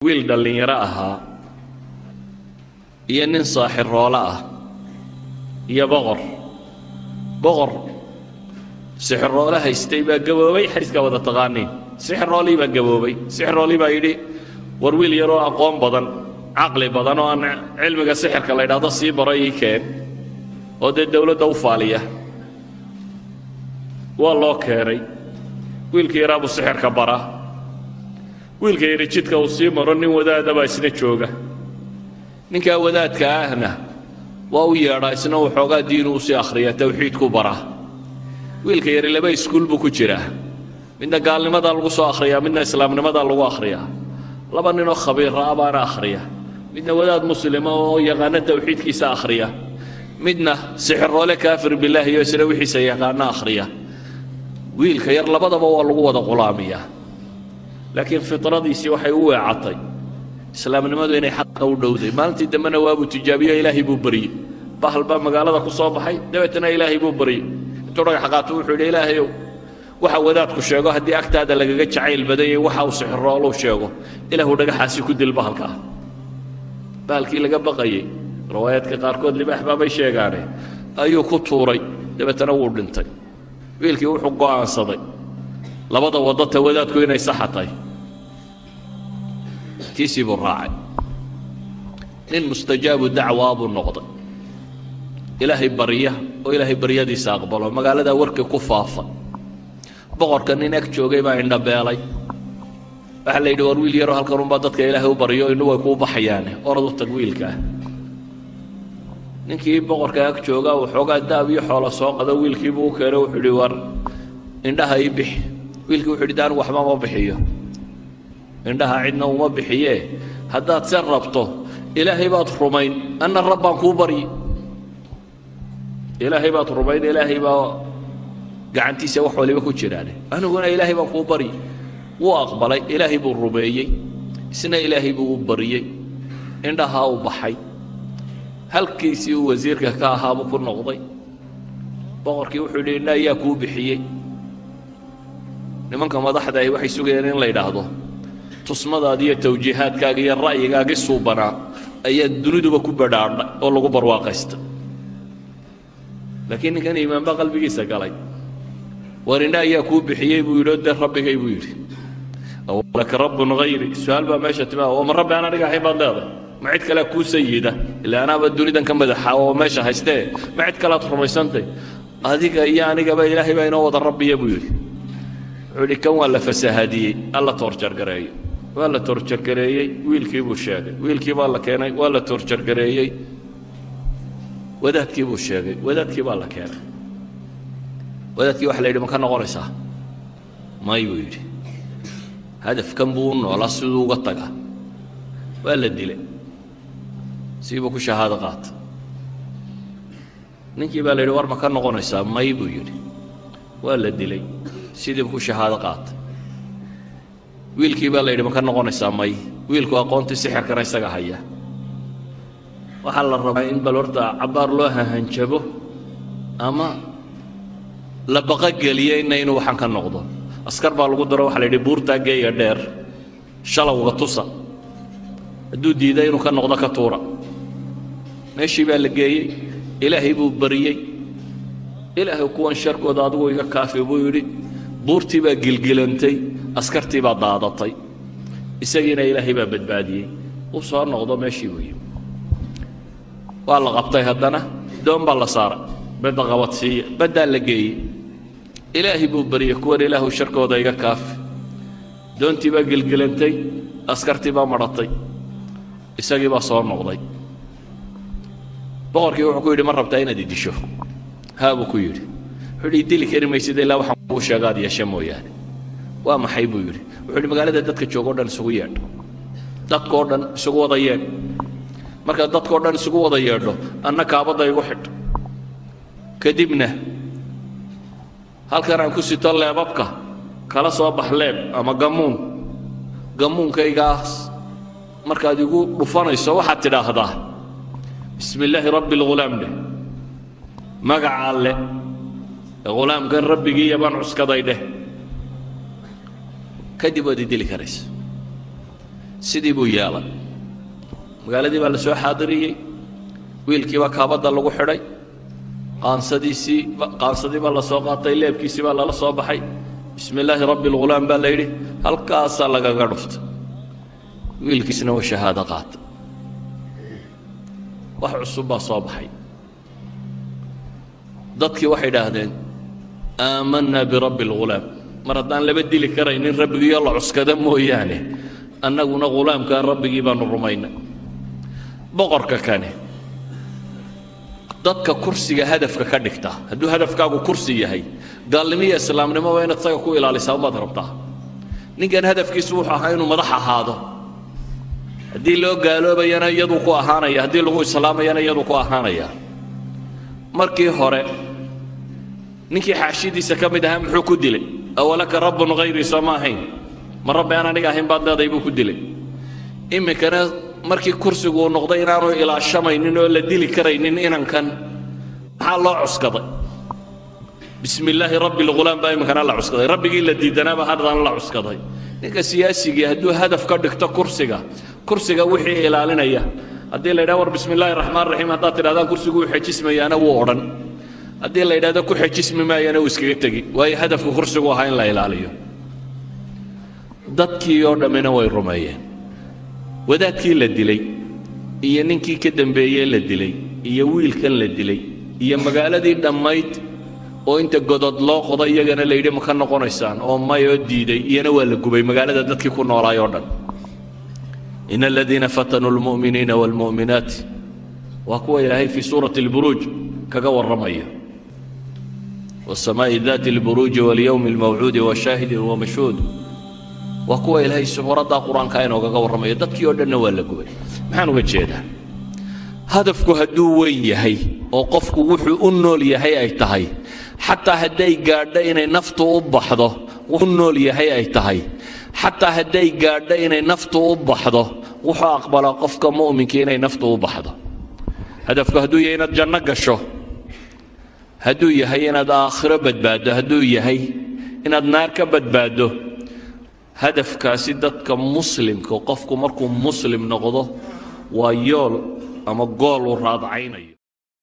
wiil dhallinyaro ahaa iyo nin saaxiroolo ah iyo boqor boqor sixiroole haystay baa gaboobay xadiiskaa wada taqaaniin sixiroolii baa gaboobay sixiroolii baa yidhi war wiil yaroo aqoon badan caqli badan oo aan cilmiga sixirka la ydhaahdo sii baro ii keen oo dee dowladda u faaliya waa loo keenay wiilka yaraa buu sixirka bara wiilka yari jidka uu sii maro nin wadaada baa isna jooga ninkaa wadaadka ahna waa u yeedhaa isna waxoogaa diinu usii akhriya tawxiidku bara wiilka yari laba iskuul buu ku jiraa midna gaalnimadaa lagu soo akhriyaa midna islaamnimadaa lagu akhriyaa laba ninoo khabiira ah baana akhriya midna wadaad muslima oo yaqaano tawxiidkiisa akhriya midna sixiroole kaafir bilaahi iyo isna wixiisa yaqaano akhriya wiilka yar labadaba waa lagu wada qulaamiyaa laakiin fitradiisii waxay u weecatay islaamnimadu inay xaqa u dhowday maalintii dambena waabuu tijaabiyo ilaahay buu baryey bahal baa magaalada ku soo baxay dabeetana ilaahay buu baryey intuu dhagax qaato wuxuu yidhi ilaahayow waxa wadaadku sheego haddii agtaada lagaga jacayl badan yahay waxa uu sixirooluu sheego ilaahu dhagaxaasi ku dil bahalka ah bahalkii laga baqayey riwaayaadka qaarkood libaax baabay sheegaane ayuu ku tuuray dabeetana wuu dhintay wiilkii wuxuu go'aansaday labada wadata wadaadku inay saxa tahay tiisii buu raacay nin mustajaabu dacwaa buu noqday ilaahay barya oo ilaahay baryadiisa aqbalo magaaladaa warkii ku faafa boqorka nin ag joogay baa indhabeelay waxaa la yidhi war wiil yaroo halkan unbaa dadka ilaahay u baryo innu way kuu baxayaane orad u tag wiilkaa ninkii boqorka ag joogaa waxoogaa daab iyo xoolo soo qado wiilkiibuu u keeno wuxuu yidhi war indhaha ii bixi wiilkii wuxuu yidhi daan waxba ma bixiyo indhaha cidna uma bixiyee haddaad se rabto ilaahay baad rumayn anna rabbaan kuu baryi ilaahay baad rumayn ilaahay baa gacantiisa wax waliba ku jiraane aniguna ilaahay baan kuu baryi wuu aqbalay ilaahay buu rumeeyey isna ilaahay buu u baryey indhahaa u baxay halkiisii uu wasiirka ka ahaabuu ku noqday boqorkii wuxuu yidhi indha ayaa kuu bixiyey nimanka madaxda ahi waxay sugayeen in la yidhaahdo tusmadaada iyo tawjiihaadkaaga iyo ra'yigaagii suubanaa ayaa duniduba ku badhaadhay oo lagu barwaaqaysta laakiin ninkan iimaanba qalbigiisa galay war indha ayaa kuu bixiyey buu yidhi oo dee rabbigay buu yidhi awlaka rabbun hayri su-aal baa meesha timaa oo ma rabbi aan aniga ahayn baad leedahay ma cid kalea kuu sayida ilaa anaaba dunidan ka madaxa oo meesha haystee ma cid kalead rumaysantay adiga iyo anigaba ilaahay baa inoo wada rabbiya buu yidhi wuxuu yidhi kan waa la fasaahadiyey alla toorjargareeyo waa la toorjargareeyey wiilkii buu sheegay wiilkii baa la keenay waa la toorjargareeyey wadaadkii buu sheegay wadaadkii baa la keenay wadaadkii waxa la yidhi ma ka noqonaysaa may buu yidhi hadafkan buu u noolaa siduu uga taga waa la dilay siibuu ku shahaado qaata ninkii baa la yidhi war ma ka noqonaysaa may buu yidhi waa la dilay sidiibu ku shahaado qaatay wiilkii baa la yidhi ma ka noqonaysaa may wiilku aqoontii sixirkana isaga haya waxaa la rabaa in bal horta cabbaar loo hahanjabo ama la baqogeliyo inna inuu waxaan ka noqdo askar baa lagu daro waxaa la yidhi buurtaa geeya dheer shalowga tusa hadduu diiday inuu ka noqdo ka tuura meeshii baa la geeyey ilaahay buu bariyey ilaahay kuwan sharkooda adigu iga kaafi buu yidhi buurtii baa gilgilantay askartii baa daadatay isagiina ilaahay baa badbaadiyey uu soo noqdo meeshii buu yimi waa la qabtay haddana doon baa la saaray badda qabadsiiya baddaa la geeyey ilaahay buu baryey kuwan ilaahu sharkooda iga kaafi doontii baa gilgilantay askartii baa madhatay isagii baa soo noqday boqorkii wuxuu ku yidhi ma rabtaa inaad idisho haa buu ku yidhi wuxuu yidhi dili kari maysid ilaa waxaan kuu sheegaad yeeshe mooyaane waa maxay buu yidhi wuxuu yidhi magaalada dadka jooga o dhan isugu yeedho dadkoo dhan isugu wada yeedh markaad dadkoo dhan isugu wada yeedho anna kaabadda igu xidh kadibna halkan aan ku sito leebabka kala soo bax leeb ama gammuun gammuunkaygaas markaad igu dhufanayso waxaad tidhaahdaa bismi illaahi rabbi alghulaam dheh magaca alle ghulaamkan rabbigiiya baan cuskaday dheh kadib waad idili karaysa sidii buu yeelay magaaladii baa la soo xaadiriyey wiilkii baa kaabadda lagu xidhay qaansadiisii qaansadii baa la soo qaatay leebkiisii baa lala soo baxay bismi illaahi rabbi lghulaam baa la yidhi halkaasaa lagaga dhuftay wiilkiisna waa shahaado qaata wax cusub baa soo baxay dadkii waxay idhaahdeen aamanaa birabbi alghulaam mar haddaan laba dili karaynin rabbigiiyo la cuskada mooyaane annaguna ghulaamkaa rabbigii baanu rumaynay boqorka kane dadka kursiga hadafka ka dhigta hadduu hadafkaagu kursi yahay gaalnimiyo islaamnimo waa inaad isaga ku ilaalisaa umaad rabtaa ninkan hadafkiisu wuxuu ahaa inuu madax ahaado haddii loo gaaloobayana iyaduu ku ahaanaya haddii lagu islaamayana iyaduu ku ahaanaya markii hore ninkii xaashidiisa ka mid ahaa muxuu ku dilay awalaka rabbun hayrii soo ma ahayn ma rabbi aan aniga ahayn baad leedahay buu ku dilay iminkana markii kursigu uu noqday inaanu ilaashamaynin oo la dili karaynin inankan maxaa loo cuskaday bismi illaahi rabbi lghulaam baa iminkana la cuskaday rabbigii la diidanaaba haddana la cuskaday ninka siyaasigii hadduu hadaf ka dhigto kursiga kursiga wixii ilaalinaya haddii la yidhaha war bismi illaahi raxmaan raxiim haddaad tidhahdaan kursigu wuu xejismayaana wuu odhan haddii la yidhahdo ku xejismi maayana wuu iskaga tegi waayo hadafka kursigu ahaa in la ilaaliyo dadkii oo dhammina way rumeeyeen wadaadkii la dilay iyo ninkii ka dambeeyey la dilay iyo wiilkan la dilay iyo magaaladii dhammayd oo inta godod loo qodo iyagana la yidhi ma ka noqonaysaan oo mayoo diiday iyana waa la gubay magaalada dadkii ku noolaay oo dhan in aladiina fatanuu lmu'miniina waalmu'minaati waa kuwa ilaahay fii suurati alburuuj kaga warramaya wasamaa'i daati alburuuji walyowmi almawcuudi washaahidin wamashhuud waa kuwa ilaahay suuraddaa qur-aanka inoogaga warramaya dadkii oo dhanna waa la gubay maxaan uga jeedaa hadafku hadduu weyn yahay oo qofku wuxuu u nool yahay ay tahay xataa hadday gaadho inay naftu u baxdo u nool yahay ay tahay xataa hadday gaadho inay naftu u baxdo wuxuu aqbalaa qofka mu'minka inay naftu u baxdo hadafku hadduu yahay inaad janno gasho hadduu yahay inaad aakhiro badbaaddo hadduu yahay inaad naar ka badbaaddo hadafkaasi dadka muslimka qofku markuu muslim noqdo waa yool ama gool uu raadcaynayo